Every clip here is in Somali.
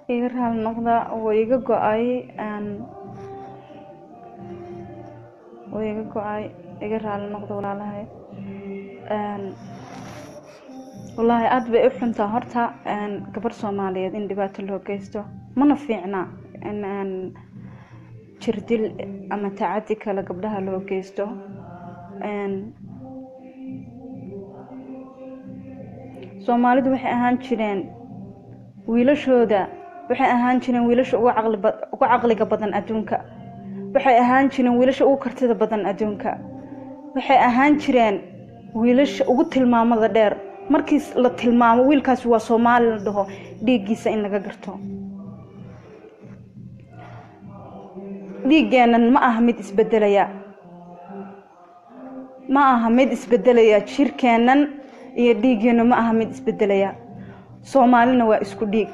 iga raali noqda wuu iga go-ay wuu iga go-ay iga raali noqda walaalahay wallaahi aada bay u xuntaa horta gabar soomaaliyeed in dhibaato loo geysto mana fiicna in jirdil ama tacadi kale gabdhaha loo geysto soomaalidu waxay ahaan jireen wiilashooda waxay ahaan jireen wiilasha ugu caqliga badan adduunka waxay ahaan jireen wiilasha ugu kartida badan adduunka waxay ahaan jireen wiilasha ugu tilmaamada dheer markii la tilmaamo wiilkaasi waa soomaali la dhaho dhiiggiisa in laga garto dhiiggeennan ma aha mid isbedelaya ma aha mid isbedelaya jirkeennan iyo dhiiggeennu ma aha mid isbedelaya soomaalina waa isku dhiig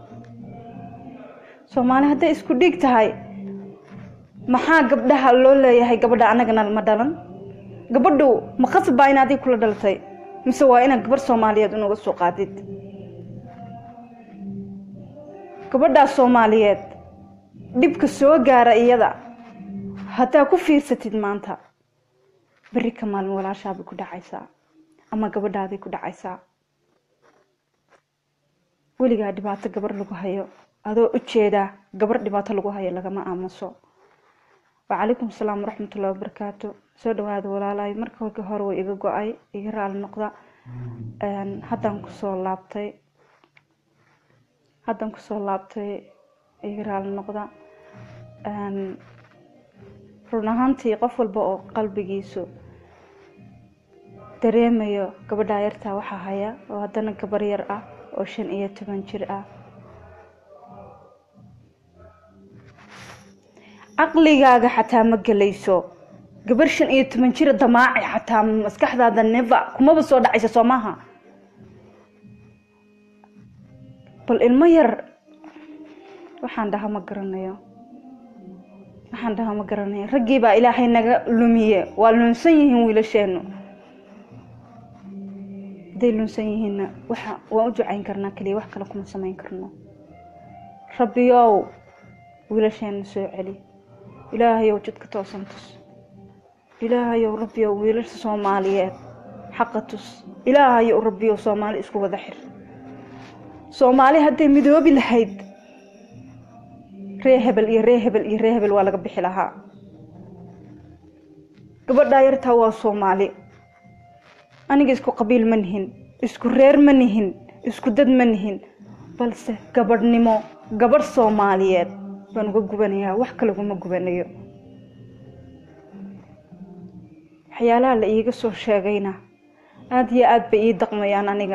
soomaali hadday isku dhiig tahay maxaa gabdhaha loo leeyahay gabadha annagana ma dhalan gabadhu ma khasbaa in adig kula dhalatay mise waa inaad gabarh soomaaliyeed unuga soo qaadid gabadhaas soomaaliyeed dhibka soo gaara iyada haddaa ku fiirsatid maanta berri ka maalin walaashaabay ku dhacaysaa ama gabadhaaday ku dhacaysaa weligaa dhibaato gabar lagu hayo adoo u jeedaa gabar dhibaato lagu hayo lagama aamuso wacalaykum asalaam waraxmatullahi wabarakaatu soo dhawaada walaalahay marka hore way iga go-ay iga raali noqda haddaan kusoo laabtay haddaan kusoo laabtay iga raali noqda run ahaantii qof walba oo qalbigiisu dareemayo gabadhaa yartaa waxaa haya oo haddana gabar yar ah oo shan iyo toban jir ah caqligaaga xataa ma gelayso gabar shan iyo toban jira damaaci xataa maskaxdaada neva kumaba soo dhacaysa soo maaha bal ilmo yar waxaan dhaha ma garanayo waxaan dhaha ma garanayo raggii baa ilaahay naga lumiye waa lunsan yihiin wiilasheenu hadday lunsan yihiinna waxa waan u ducayn karnaa keliya wax kale kuma samayn karno rabbiyow wiilasheena soo celi ilaahayow jidka toosan tus ilaahayow rabbiyow wiilasha soomaaliyeed xaqa tus ilaahayow rabbiyow soomaali isku wada xir soomaali hadday midoobi lahayd ree hebel iyo ree hebel iyo ree hebel waa laga bixi lahaa gabadhaa yartaa waa soomaali aniga isku qabiil ma nihin isku reer ma nihin isku dad ma nihin balse gabadhnimo gabadh soomaaliyeed baan uga gubanayaa wax kalaguma gubanayo waxyaalaha la iiga soo sheegayna aada iyo aada bay ii daqmayaan aniga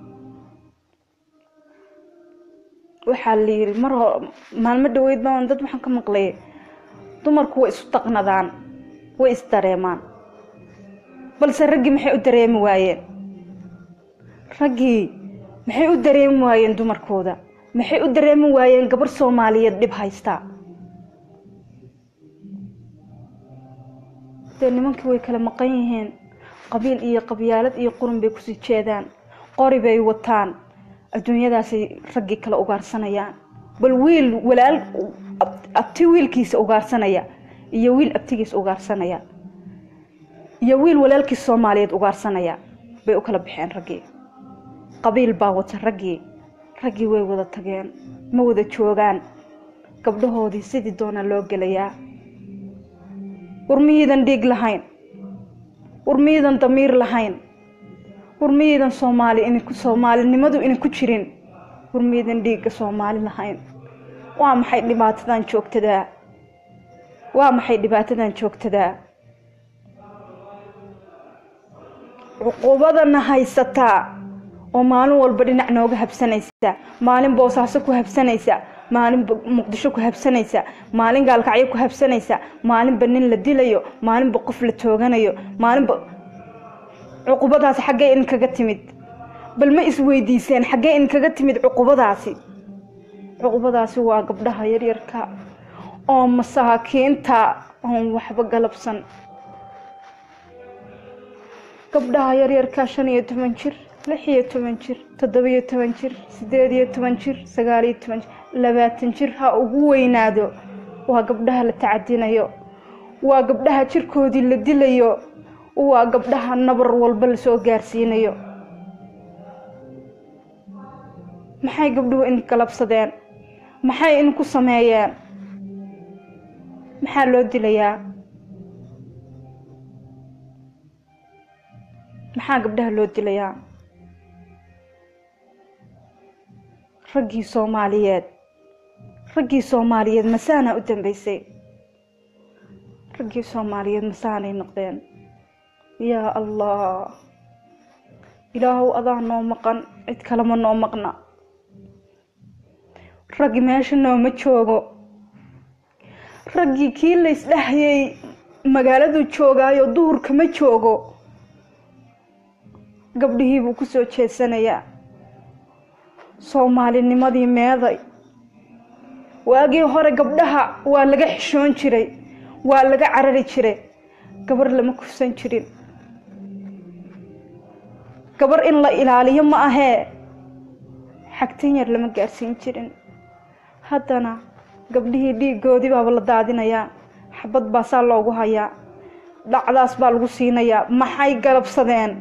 waxaa la yiri mar hor maalmo dhaweyd baan dad waxaan ka maqlay dumarku way isu daqnadaan way isdareemaan balse raggii maxay u dareemi waayeen raggii maxay u dareemi waayeen dumarkooda maxay u dareemi waayeen gabarh soomaaliyeed dhib haysta dee nimankii way kala maqan yihiin qabiil iyo qabyaalad iyo qurun bay kusii jeedaan qori bay wataan adduunyadaasay raggii kala ugaarsanayaan bal wiil walaal abti wiilkiisa ugaarsanaya iyo wiil abtigiisa ugaarsanaya iyo wiil walaalkiis soomaaliyeed ugaarsanaya bay u kala baxeen raggii qabiil baa wata raggii raggii way wada tageen ma wada joogaan gabdhahoodii sidii doona loo gelayaa war miyiidan dhiig lahayn war miyiidan damiir lahayn war miyiidan soomaali inku soomaalinimadu ina ku jirin war miyiidan dhiigga soomaali lahayn waa maxay dhibaatadan joogtadaa waa maxay dhibaatadan joogtadaa cuqubadana haysataa oo maalin walba dhinac nooga habsanaysa maalin boosaaso ku habsanaysa maalin muqdisho ku habsanaysa maalin gaalkacyo ku habsanaysa maalinba nin la dilayo maalinba qof la tooganayo maalinba cuqubadaasi xaggee idinkaga timid bal ma isweydiiseen xaggee idinkaga timid cuqubadaasi cuqubadaasi waa gabdhaha yaryarka oo masaakiinta oon waxba galabsan gabdhaha yaryarka shan iyo toban jir lix iyo toban jir toddobiyo toban jir sideed iyo toban jir sagaal iyo toban jir labaatan jir ha ugu weynaado waa gabdhaha la tacadinayo waa gabdhaha jirkoodii la dilayo waa gabdhaha nabar walba lasoo gaarsiinayo maxay gabdhuhu in galabsadeen maxay in ku sameeyeen maxaa loo dilayaa maxaa gabdhaha loo dilayaa raggii soomaaliyeed raggii soomaaliyeed masaanaa u dambeysay raggii soomaaliyeed masaanay noqdeen yaa allah ilaahow adaa noo maqan cid kalema noo maqna raggi meesha nooma joogo raggii kii la isdhahayay magaaladuu joogaayo duhurka ma joogo gabdhihii buu kusoo jeedsanayaa soomaalinimadii meeday waagii hore gabdhaha waa laga xishoon jiray waa laga carari jiray gabar lama kufsan jirin gabar in la ilaaliyo ma ahee xagtan yar lama gaarsiin jirin haddana gabdhihii dhiigoodii baaba la daadinayaa xabad baasaa loogu hayaa dhacdaas baa lagu siinayaa maxay galabsadeen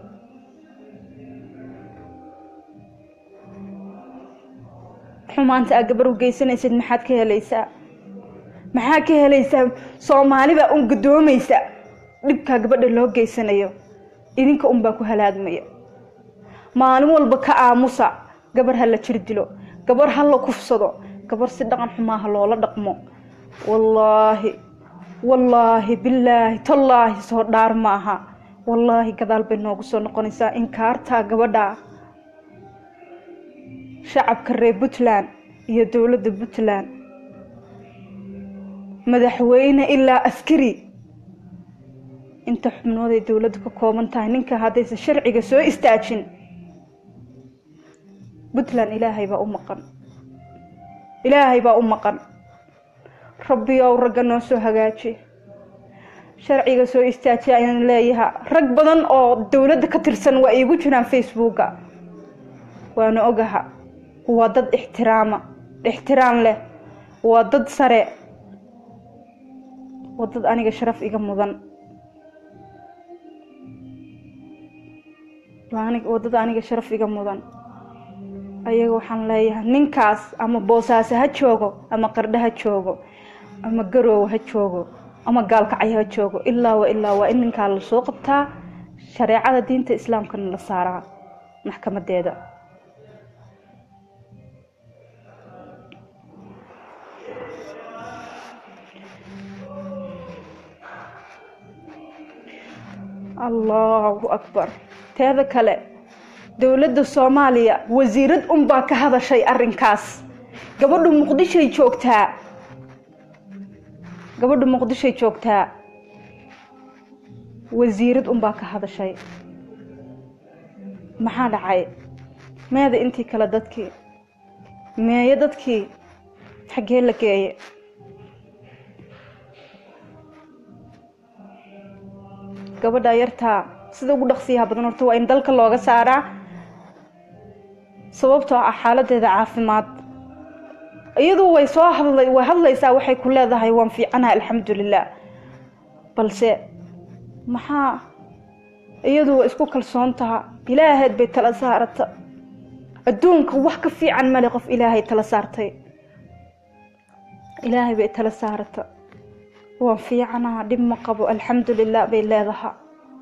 xumaanta aa gabar u geysanaysid maxaad ka helaysaa maxaa ka helaysaa soomaalibaa un gadoomaysa dhibkaa gabadha loo geysanayo idinka unbaa ku halaagmaya maalin walba ka aamusa gabar ha la jir dilo gabar ha la kufsado gabar si dhaqan xumaaha loola dhaqmo wallaahi wallaahi bilaahi tallaahi soo dhaar ma aha wallaahi gadaal bay noogu soo noqonaysaa inkaartaa gabadha shacabka reer puntland iyo dowladda puntland madaxweyne ilaa askari inta xubnood ay dowladdu ka kooban tahay ninka haddaysan sharciga soo istaajin puntland ilaahay baa u maqan ilaahay baa u maqan rabbiyow ragga noo soo hagaaji sharciga soo istaaji ayaan leeyaha rag badan oo dowladda ka tirsan waa iigu jiraan facebooka waana ogaha waa dad ixtiraama ixtiraam leh waa dad sare waa dad aniga sharaf iga mudan waa dad aniga sharaf iga mudan ayaga waxaan leeyahay ninkaas ama boosaaso ha joogo ama qardho ha joogo ama garoowe ha joogo ama gaalkacyo ha joogo ilaa wa ilaa waa in ninkaa lasoo qabtaa shareecada diinta islaamkana la saaraa maxkamadeeda allahu akbar teeda kale dowladda soomaaliya wasiirad unbaa ka hadashay arrinkaas gabadhu muqdishoy joogtaa gabadhu muqdishoy joogtaa wasiirad unbaa ka hadashay maxaa dhacay meeda intii kale dadkii meeye dadkii xaggee la geeye gabadha yartaa sida ugu dhaqsiyaha badan horta waa in dalka looga saaraa sababtoo ah xaaladeeda caafimaad iyadu way soo hadla way hadlaysaa waxay ku leedahay waan fiicanaha alxamdulilah balse maxaa iyadu waa isku kalsoon taha ilaahayd bay tala saarata adduunka wax ka fiican male qof ilaahay tala saartay ilaahay bay tala saarata waan fiicanaha dhib ma qabo alxamdulilah bay leedaha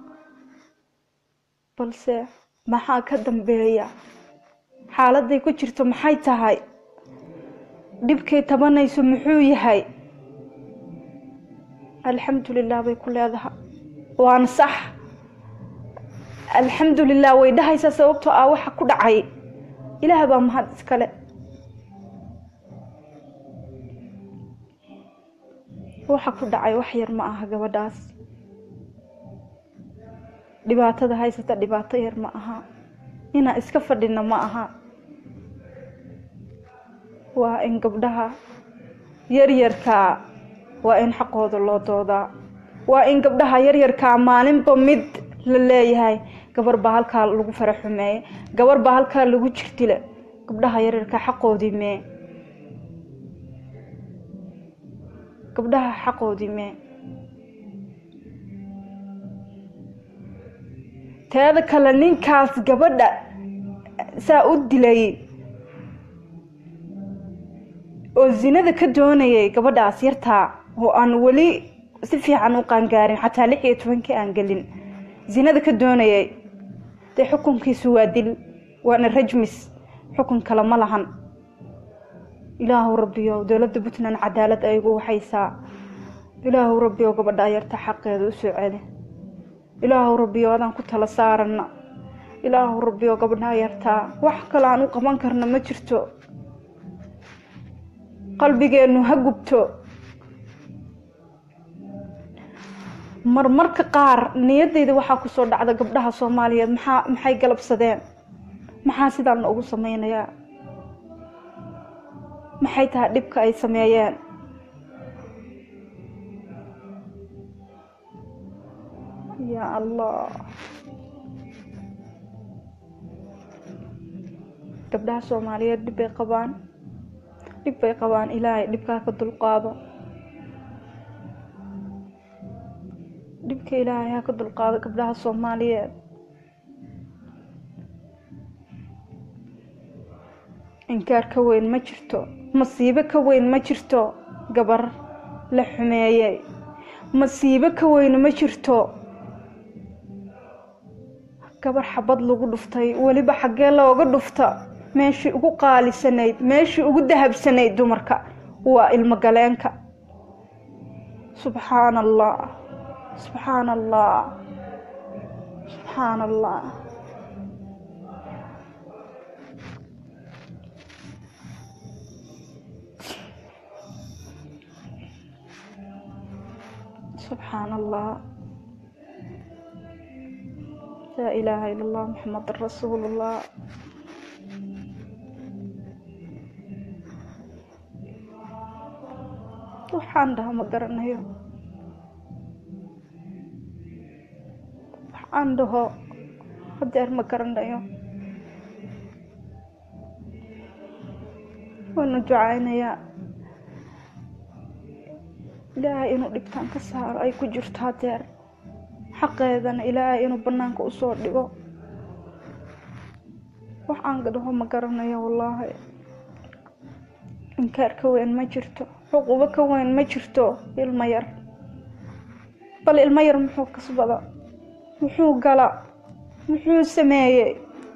balse maxaa ka dambeeya xaaladay ku jirto maxay tahay dhibkay tabanayso muxuu yahay alxamdulilah bay ku leedaha waana sax alxamdulilah way dhahaysaa sababtoo ah waxa ku dhacay ilaah baa mahad iskale waxa ku dhacay wax yar ma aha gabadhaas dhibaatada haysata dhibaato yar ma aha inaan iska fadhina ma aha waa in gabdhaha yaryarkaa waa in xaqooda loo doodaa waa in gabdhaha yaryarkaa maalinba mid la leeyahay gabar baa halkaa lagu fara xumeeye gabar baa halkaa lagu jirtile gabdhaha yaryarka xaqoodii mee gabdhaha xaqoodii mee teeda kale ninkaas gabadha saa u dilay oo zinada ka doonayay gabadhaas yartaa oo aan weli si fiican u qaangaarin xataa lix iyo tobankii aan gelin zinada ka doonayay dee xukunkiisu waa dil waana rajmis xukun kale ma lahan ilaahu rabbiyo dowladda puntland cadaalad aygu waxaysaa ilaahu rabbiyo gabadha yarta xaqeeda u soo celi ilaahu rabbiyo adaan ku tala saarana ilaahu rabbiyo gabadha yartaa wax kale aan u qaban karna ma jirto qalbigeennu ha gubto marmarka qaar niyadeyda waxaa kusoo dhacda gabdhaha soomaaliyeed maxaa maxay galabsadeen maxaa sidaan ugu sameynayaa maxay tahay dhibka ay sameeyeen yaa allah gabdhaha soomaaliyeed dhib bay qabaan dhib bay qabaan ilaahay dhibkaa ka dulqaado dhibka ilaahay ha ka dulqaado gabdhaha soomaaliyeed inkaar ka weyn ma jirto masiibo ka weyn ma jirto gabar la xumeeyey masiibo ka weyn ma jirto gabar xabad lagu dhuftay weliba xaggee looga dhufta meeshii ugu qaalisanayd meeshii ugu dahabsanayd dumarka waa ilmo galeenka subxaana allah subxaana allah subxaana allah subxaana allah laa ilaaha ila allah maxamed rasuulullah waxaan dhaha ma garanayo waxaan dhaho hadeer ma garanayo waanu ducaynayaa ilaahay inuu dhibtaan ka saaro ay ku jirto hadeer xaqeedana ilaahay inuu banaanka usoo dhigo waxaan dhaho ma garanayo wallaahi inkaar ka weyn ma jirto xuquubo ka weyn ma jirto ilmo yar bal ilmo yar muxuu kasbada muxuu gala muxuu sameeyey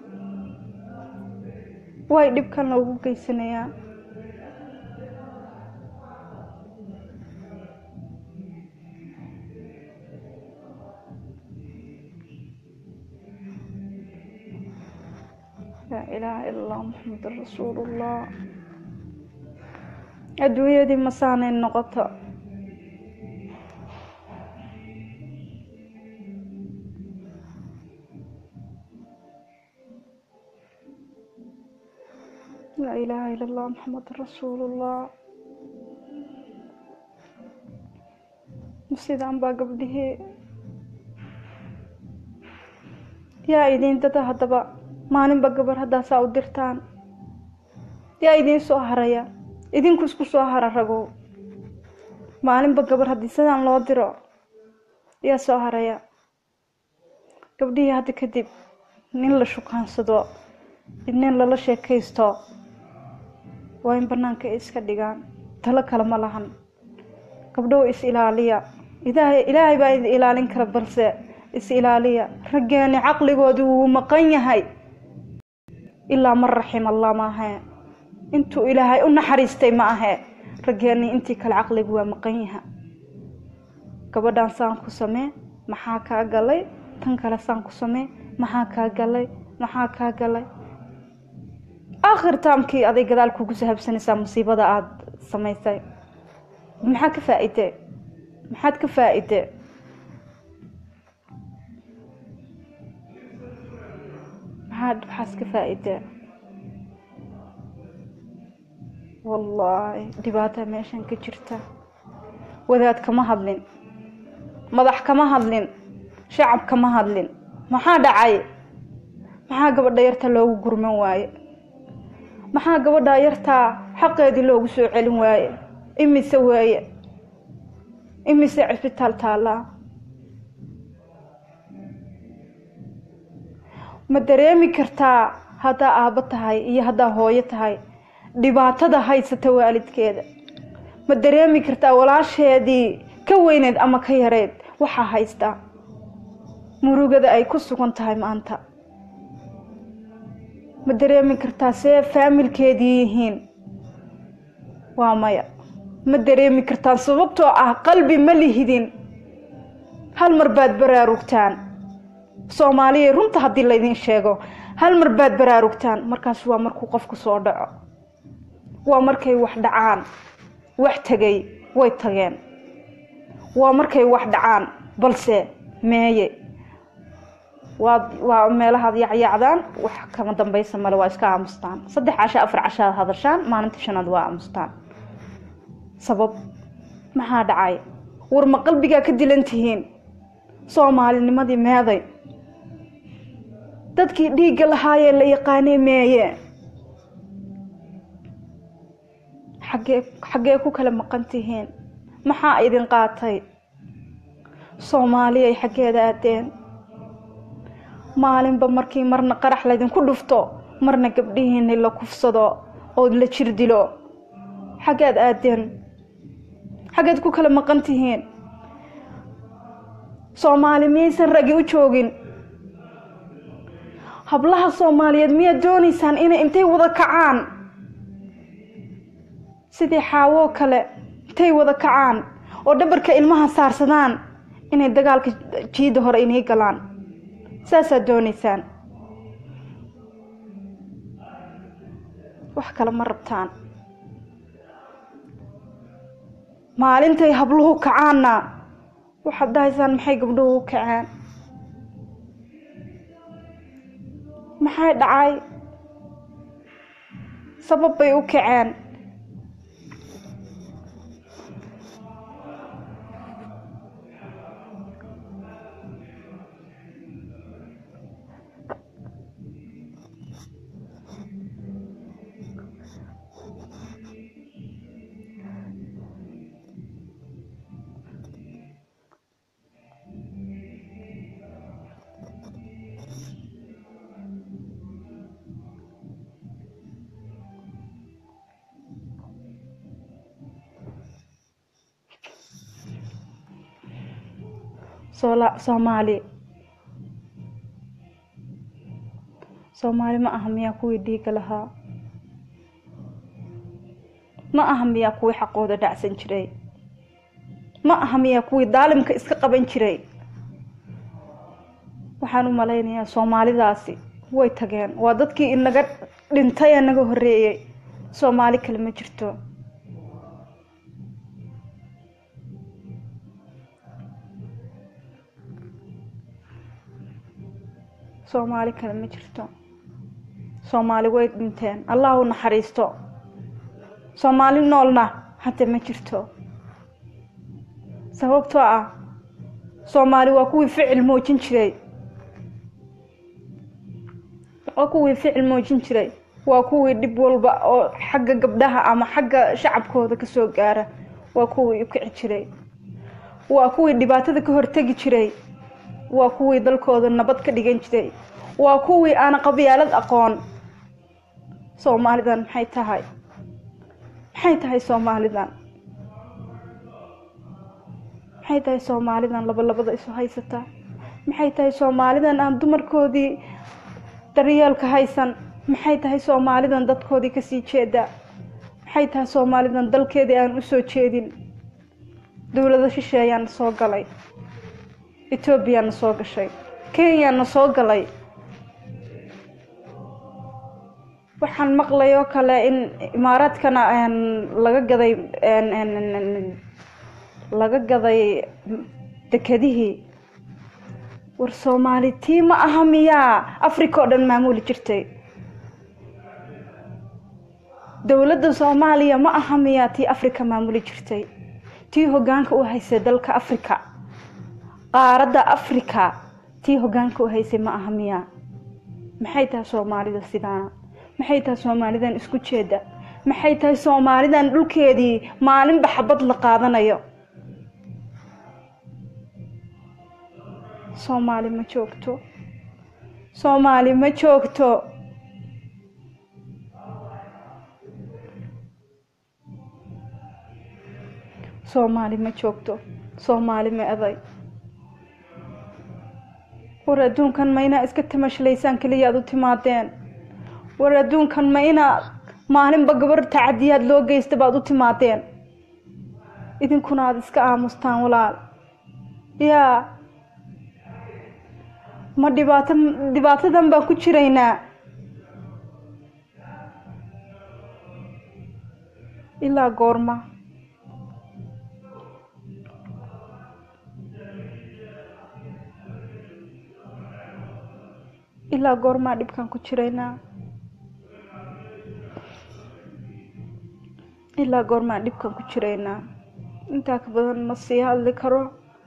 way dhibkan loogu geysanayaa laa ilaaha ila allah maxamedun rasuulullah adduunyadii masaanay noqoto laa ilaaha ila allah maxamedun rasuulullah sidaan baa gabdhihii yaa idiin dada haddaba maalinba gabar haddaasaa u dirtaan yaa idiin soo haraya idinku isku soo hara ragow maalinba gabar haddii sidaan loo diro yaa soo haraya gabdhihii hadda kadib nin la shukaansado nin lala sheekaysto waa in banaanka ay iska dhigaan talo kale ma lahan gabdhow is ilaaliya ilaahay ilaahay baa idin ilaalin kara balse is ilaaliya raggeeni caqligoodii wuu maqan yahay ilaa man raxim allah maahe intuu ilaahay u naxariistay ma ahe raggeeni intii kale caqligu waa maqan yaha gabadhan saan ku samee maxaa kaa galay tan kale saan ku samee maxaa kaa galay maxaa kaa galay aakhir taamkii aday gadaal kugu sahabsanaysaa musiibada aada samaysay maxaa ka faa-ide maxaad ka faa-ide maxaad waxaas ka faa-ide wallaahi dhibaata meeshan ka jirta wadaad kama hadlin madax kama hadlin shacab kama hadlin maxaa dhacay maxaa gabadha yarta loogu gurman waaye maxaa gabadha yartaa xaqeedii loogu soo celin waaye imise waaye imise cisbitaal taallaa ma dareemi kartaa haddaa aabbo tahay iyo haddaa hooyo tahay dhibaatada haysata waalidkeeda ma dareemi kartaa walaasheedii ka weyneed ama ka yareed waxaa haystaa murugada ay ku sugan tahay maanta ma dareemi kartaa see faamilkeedii yihiin waa maya ma dareemi kartaan sababtoo ah qalbi ma lihidin hal mar baad baraarugtaan soomaaliya runta haddii laydin sheego hal mar baad baraarugtaan markaas waa markuu qofku soo dhaco waa markay wax dhacaan wax tegay way tageen waa markay wax dhacaan balse meeye waa waa meelahaad yacyacdaan wax kama dambaysa male waa iska aamustaan saddex casho afar cashaad hadashaan maalinta shanaad waa aamustaan sabab maxaa dhacay war ma qalbigaa ka dilan tihiin soomaalinimadii meeday dadkii dhiigga lahaayee la yaqaanay meeye xaggee xaggee ku kala maqan tihiin maxaa idin qaatay soomaaliyay xaggeeda aadeen maalinba markii marna qarax laydinku dhufto marna gabdhihiini la kufsado oo la jir dilo xaggeed aadeen xaggeed ku kala maqan tihiin soomaali miyaysan ragi u joogin hablaha soomaaliyeed miyaad doonaysaan inay intay wada kacaan sidii xaawoo kale intay wada kacaan oo dhabarka ilmaha saarsadaan inay dagaalka jiidda hore inay galaan saasaad doonaysaan wax kale ma rabtaan maalintay habluhu kacaanna waxaad dhahaysaan maxay gabdhuhu u kaceen maxay dhacay sabab bay u kaceen soomaali soomaali ma aha miyaa kuwii dhiiga lahaa ma aha miyaa kuwii xaqooda dhacsan jiray ma aha miyaa kuwii daalimka iska qaban jiray waxaan u malaynayaa soomaalidaasi way tageen waa dadkii inaga dhintay ee naga horeeyey soomaali kale ma jirto soomaali kale ma jirto soomaali way dhinteen allah u naxariisto soomaali noolna hadda ma jirto sababtoo ah soomaali waa kuwii ficil muujin jiray waa kuwii ficil muujin jiray waa kuwii dhib walba oo xagga gabdhaha ama xagga shacabkooda kasoo gaara waa kuwii u kici jiray waa kuwii dhibaatada ka hortegi jiray waa kuwii dalkooda nabad ka dhigan jiray waa kuwii aana qabyaalad aqoon soomaalidan maxay tahay maxay tahay soomaalidan maxay tahay soomaalidan laba labada isu haysata maxay tahay soomaalidan aan dumarkoodii daryeelka haysan maxay tahay soomaalidan dadkoodii kasii jeeda maxay tahay soomaalidan dalkeedii aan usoo jeedin dowlado shisheeyaana soo galay ethoobiyaana soo gashay kenyaana soo galay waxaan maqlay oo kale in imaaraadkana laga gaday laga gaday dekedihii war soomaali tii ma aha miyaa africa oo dhan maamuli jirtay dowladda soomaaliya ma aha miyaa tii africa maamuli jirtay tii hoggaanka u haysay dalka africa qaaradda africa tii hoggaanka u haysay ma aha miyaa maxay tahay soomaalida sidaana maxay tahay soomaalidan isku jeeda maxay tahay soomaalidan dhulkeedii maalinba xabad la qaadanayo soomaali ma joogto soomaali ma joogto soomaali ma joogto soomaali ma eday war adduunkan ma inaa iska tamashlaysaan keliya aad u timaadeen war adduunkan ma inaa maalinba gabar tacadiyaad loo geysta baad u timaadeen idinkuna aada iska aamustaan walaal yaa ma dhibaato dhibaatadan baan ku jiraynaa ilaa goorma ilaa goormaa dhibkaan ku jiraynaa ilaa goormaan dhibkan ku jiraynaa intaa ka badan ma sii hadli karo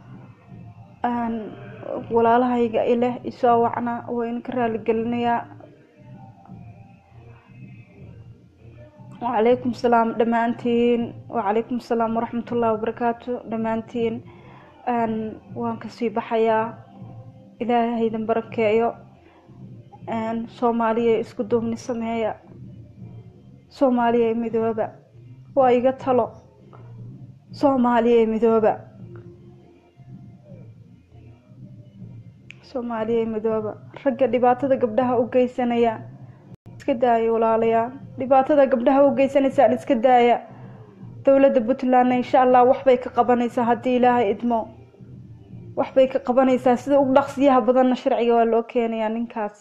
walaalahayga ileh isoo wacna waa idinka raaligelinayaa wacalaykum salaam dhammaantiin wacalaykum salaam waraxmatullahi wabarakaatu dhammaantiin waan kasii baxayaa ilaahaydan barakeeyo soomaaliya isku duubni sameeya soomaaliya midooba waa iga talo soomaaliya midooba soomaaliya midooba ragga dhibaatada gabdhaha u geysanaya iska daaya walaalayaa dhibaatada gabdhaha u geysanaysaan iska daaya dowladda puntlandna insha allah waxbay ka qabanaysaa haddii ilaahay idmo waxbay ka qabanaysaa sida ugu dhaqsiyaha badanna sharciga waa loo keenayaa ninkaas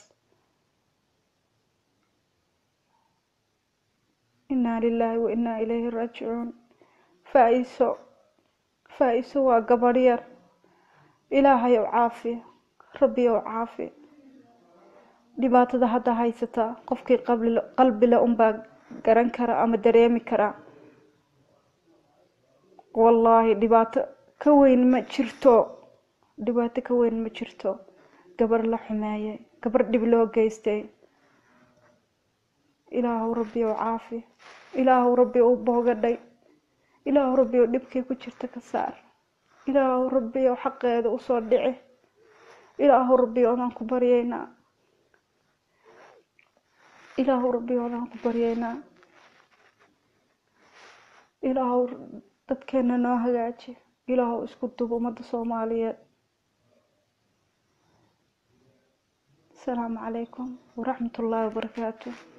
inaa lilaahi wa inaa ilayhi raajicuun faa-iso faa-iso waa gabadh yar ilaahay ow caafi rabbi ow caafi dhibaatada hadda haysataa qofkii qalbile unbaa garan kara ama dareemi karaa wallaahi dhibaato ka weyn ma jirto dhibaato ka weyn ma jirto gabar la xumeeyay gabar dhib loo geystay ilaahow rabbi ow caafi ilaahow rabbi ow boogadhay ilaahow rabbi ow dhibkay ku jirta ka saar ilaahow rabbi ow xaqeeda usoo dhici ilaahow rabbi odaan ku baryeynaa ilaahow rabbi odaan ku baryeynaa ilaahow dadkeena noo hagaaji ilaahow isku dub ummadda soomaaliyeed asalaamu calaykum waraxmat ullaahi wabarakaatu